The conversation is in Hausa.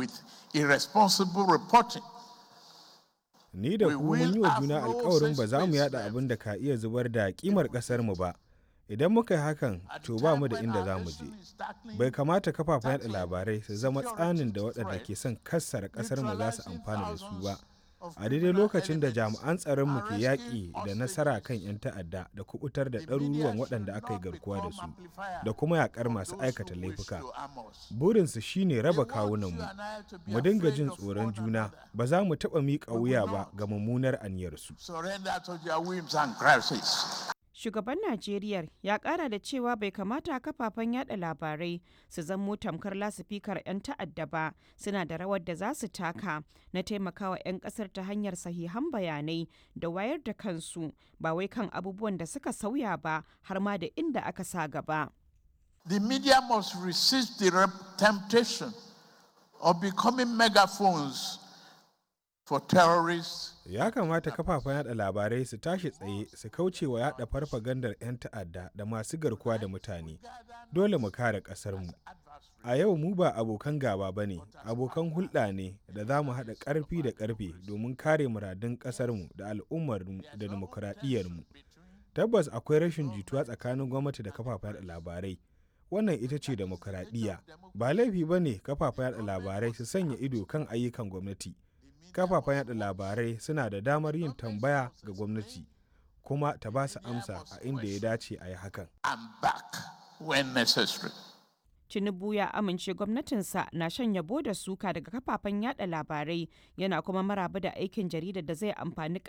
with irresponsible reporting. Ni da We ku mun will yi wa have juna no alkawarin ba za mu such yada place abin da ka iya zubar da kimar ƙasarmu ba. Idan muka yi hakan, to ba mu da inda za mu je. Bai kamata kafafen yada labarai su zama tsanin da waɗanda ke son kassara ƙasarmu za su amfana da su ba. A daidai lokacin da jami'an tsaronmu ke yaƙi da nasara kan 'yan ta'adda da kubutar da ɗaruruwan waɗanda aka yi garkuwa da su, da kuma yaƙar masu aikata laifuka. Burinsu shine raba kawunanmu. Mu dinga jin tsoron juna, ba za mu taɓa miƙa wuya ba ga mummunar aniyarsu. Surrender to their whims and crises. Shugaban Najeriya ya kara da cewa bai kamata kafafen yada labarai su zamo tamkar lasifikar 'yan ta'adda ba suna da rawar da za su taka na taimakawa 'yan kasar ta hanyar sahihan bayanai da wayar da kansu ba wai kan abubuwan da suka sauya ba har ma da inda aka sa gaba. The media must resist the rep- temptation of becoming megaphones for terrorists Ya kamata kafafen yada labarai su tashi tsaye su kauce wa yada farfagandar 'yan ta'adda da masu garkuwa da mutane. Dole mu kare ƙasarmu. A yau mu ba abokan gaba ba ne, abokan hulɗa ne da za mu haɗa ƙarfi da ƙarfe domin kare muradun ƙasarmu da al'ummarmu da dimokuraɗiyyarmu. Tabbas akwai rashin jituwa tsakanin gwamnati da kafafen yada labarai. Wannan ita ce demokuraɗiyya. Ba laifi ba ne kafafen yada labarai su sanya ido kan ayyukan gwamnati. kafafen yada labarai suna da damar yin tambaya ga gwamnati kuma ta ba su amsa a inda ya dace a yi hakan. and back when necessary. Tinubu ya amince gwamnatinsa na shan yabo da suka daga kafafen yada labarai yana kuma maraba da aikin jaridar da zai amfani